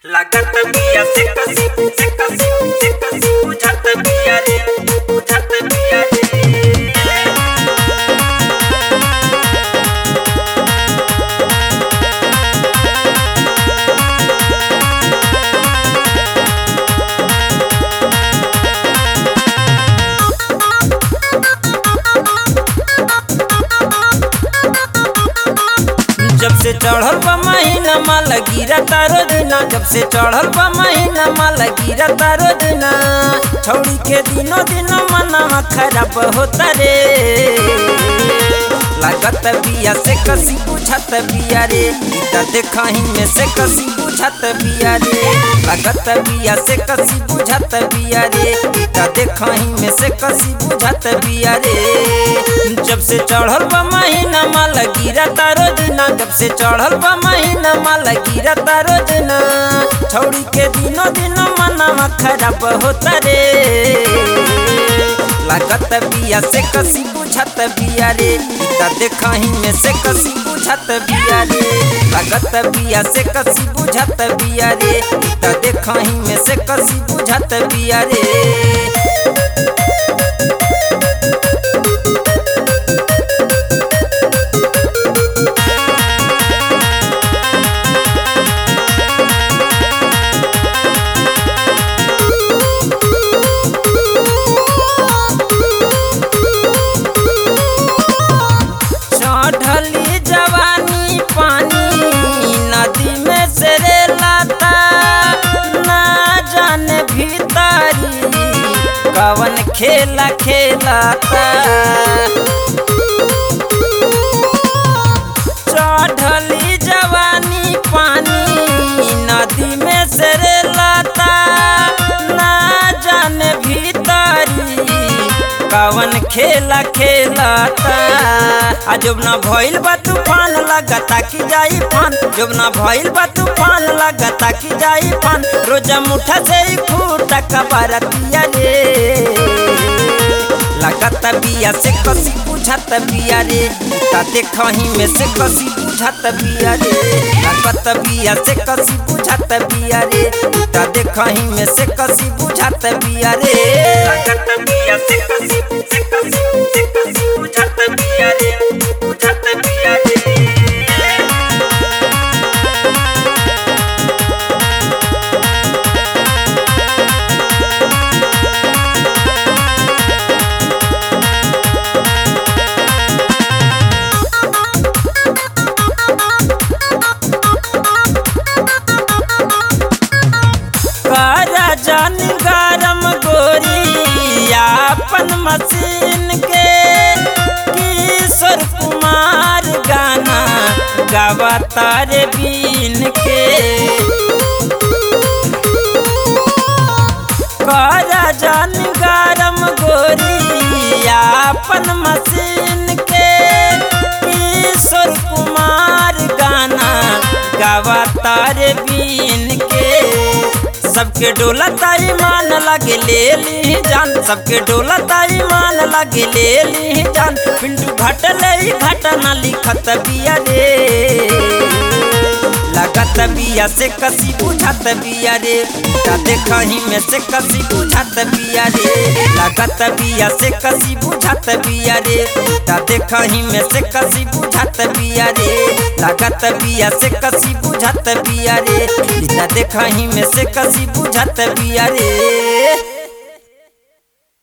लागत बिया से कसी से कसी से कसी बुझत बिया रे बुझत बिया रे जब से चढ़ल बा महीना माला गिरा तारो दिना जब से चढ़ल बा महीना माला गिरा तारो दिना छौड़ी के दिनो दिनो मना खराब होता रे लागत बिया से कसी बुझत बिया रे गीता देखही में से कसी बुझत बिया रे लागत बिया से कसी बुझत बिया रे गीता देखही में से कसी बुझत बिया रे जब से चढ़ल बा महीना माला गिरा तारो दिना जब से चढ़ल बा महीना माला गिरा तारो दिना छौड़ी के दिनो दिनो मना खराब होता रे लागत बिया से कसी बुझत बिया रे गीता देखही में से कसी बुझत बिया रे लागत बिया से कसी बुझत बिया रे गीता देखही में से कसी बुझत बिया रे चढ़ली जवानी पानी नदी में से रे लाता ना जाने भीतरी कवन खेला खेलाता चढ़ली जवानी पानी नदी में से रे लाता ना जाने भीतरी कवन खेला खेलाता आ जब ना भइल बा तूफान लगता कि जाई फान जब ना भइल बा तूफान लगता कि जाई फान रोजा मुठा से ही फूटा कबरतिया रे लागत बिया से कसी बुझत बिया रे ता देखही में से कसी बुझत बिया रे लागत बिया से कसी बुझत बिया रे ता देखही में से कसी बुझत बिया रे लागत बिया से कसी से कसी से कसी बुझत बिया रे बुझत बिया रे करा जन गरम गोरी अपन मशीन के किशोर कुमार गाना गावता रे बीन के करा जन गरम गोरी अपन मशीन के किशोर कुमार गाना गावता रे बीन के सबके डोला ताई मान लगे ले ली जान सबके डोला ताई मान लगे ले ली जान पिंटू घटले ही घटना लिखत बिया रे लागत बिया से कसी बुझत बिया रे ता देखही में से कसी बुझत बिया रे लागत बिया से कसी बुझत बिया रे ता देखही में से कसी बुझत बिया रे लागत बिया से कसी बुझत बिया रे ता देखही में से कसी बुझत बिया रे